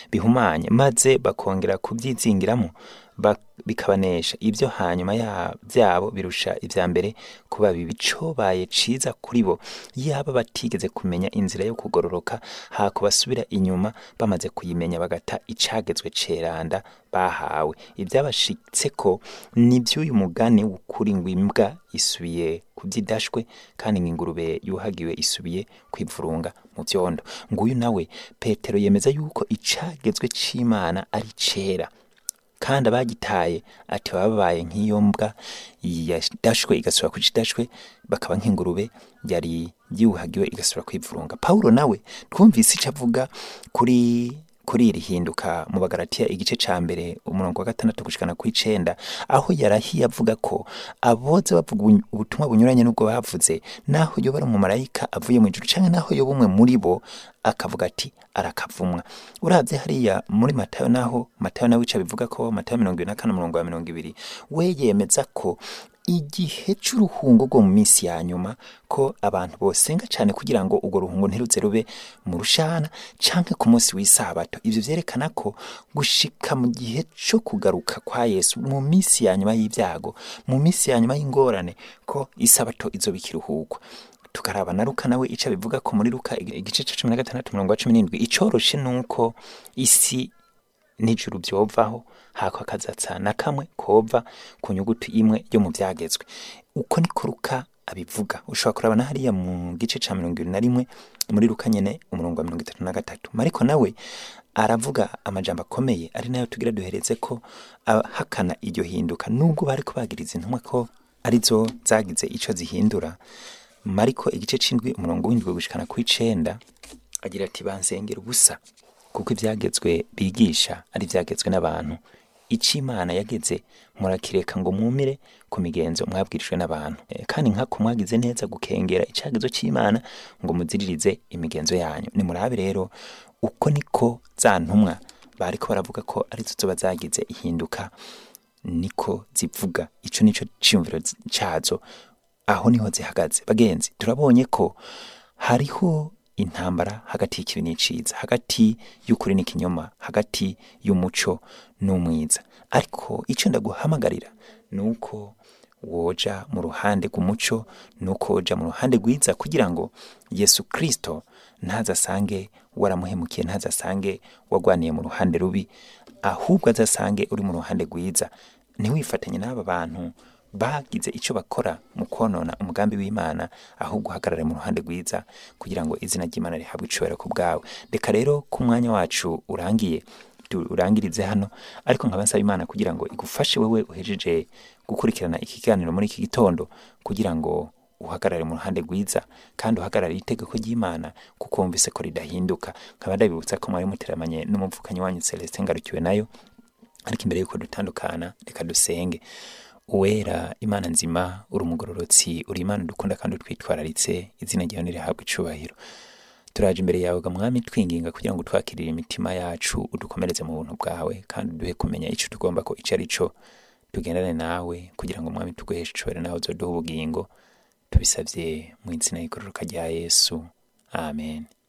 bihumanye maze bakongera kubyizingiramo ba- bikabanesha ibyo hanyuma ya- byabo birusha ibya mbere kuba bibi cobaye ciza kuri bo yaba batigeze kumenya inzira yo kugororoka hako basubira inyuma bamaze kuyimenya bagata icagezwe ceranda bahawe ibyabashitse ko ni by'uyu mugani w'ukuri ngo imbwa isubiye kubyidashwe kandi ngo ingurube yuhagiwe isubiye kwivurunga mu byondo nguyu nawe petero yemeza yuko icagezwe c'imana ari cera kandi abagitaye ati baba babaye nk'iyo mbwa yadashwe igasubira ku kidashwe bakaba nk'ingurube yari yuhagiwe igasubira kwivurunga pawulo nawe twumvise icyo avuga kuri kuri iri hinduka mu bagaratiya igice ca mbere umurongo wa gatandatu gushikana ku icenda aho yarahiye avuga ko aboza bavuga ubu- ubutumwa bunyuranye n'ubwo bavuze naho yoba ari umumarayika avuye mu ijuru canke naho yoba umwe muri bo akavuga ati arakavumwa uravye hariya muri matayo naho matayo nawe ico bivuga ko matayo mirongo ibiri na kane umurongo wa mirongo ibiri we yemeza ko igihe c'uruhungo rwo mu minsi ya nyuma ko abantu bosenga cyane kugira ngo urwo ruhungo ntiruze rube mu rushana canke ku munsi w'isabato ivyo vyerekana ko gushika mu gihe co kugaruka kwa yesu mu minsi ya nyuma y'ibyago mu minsi ya nyuma y'ingorane ko isabato izoba ikiruhuko tukaraba na Luka nawe ico bivuga ko muri Luka igice ca cumi na gatandatu umurongo wa cumi n'indwi icoroshe nuko isi n'ijuru byovaho hako akazatsa na kamwe kova ku nyuguti imwe yo mu byagezwe uko niko Luka abivuga ushobora kuraba na hariya mu gice ca mirongo ibiri na rimwe muri Luka nyene umurongo wa mirongo itatu na gatatu mariko nawe aravuga amajambo akomeye ari nayo tugira duhereze ko ahakana iryo hinduka nubwo bariko bagiriza intumwa ko arizo zagize ico zihindura mariko igice c'indwi umurongo w'indwi gushikana kw'icenda agira ati bansengera ubusa kuko ibyagezwe bigisha ari ibyagezwe n'abantu icyo imana yageze murakireka ngo mwumire ku migenzo mwabwirijwe n'abantu Eh, kandi nkako mwagize neza gukengera icyagezo cy'imana ngo muziririze imigenzo yanyu nimurabe rero uko niko za ntumwa bariko baravuga ko arizo zoba zagize ihinduka niko zivuga ico nico ciyumviro cazo aho niho zihagaze bagenzi turabonye ko hariho intambara hagati y'ikibi n'iciza hagati y'ukuri n'ikinyoma hagati y'umuco n'umwiza ariko icyo ndaguhamagarira ni uko woja mu ruhande rw'umuco ni uko woja mu ruhande rwiza kugira ngo yesu kirisito ntazasange waramuhemukiye ntazasange wagwaniye mu ruhande rubi ahubwo azasange uri mu ruhande rwiza ntiwifatanye n'aba bantu bagize icyo bakora mu konona umugambi w'imana ahubwo uhagarare mu ruhande rwiza kugira ngo izina ry'imana rihabwe icubahiro ku bwawe reka rero ko umwanya wacu urangiye tu- urangirize hano ariko nkaba nsaba imana kugira ngo igufashe wewe uhejeje gukurikirana iki kiganiro muri iki gitondo kugira ngo uhagarare mu ruhande rwiza kandi uhagarare itegeko ry'imana kuko wumvise ko ridahinduka nkaba ndabibutsa ko mwari muteramanye n'umuvukanyi wanyu celestin ngarukiwe nayo ariko imbere y'uko dutandukana reka dusenge uwera imana nzima uri umugororotsi uri imana dukunda kandi utwitwararitse izina ryawe nirihabwa icubahiro turaje imbere yawe ga mwami twinginga kugira ngo twakirire imitima yacu udukomereze mu buntu bwawe kandi duhe kumenya ico tugomba ko ico ari co tugendane nawe kugira ngo mwami tuguheshe icubahiro nawe uzoduha ubugingo tubisavye mu izina y'igororoka rya yesu amen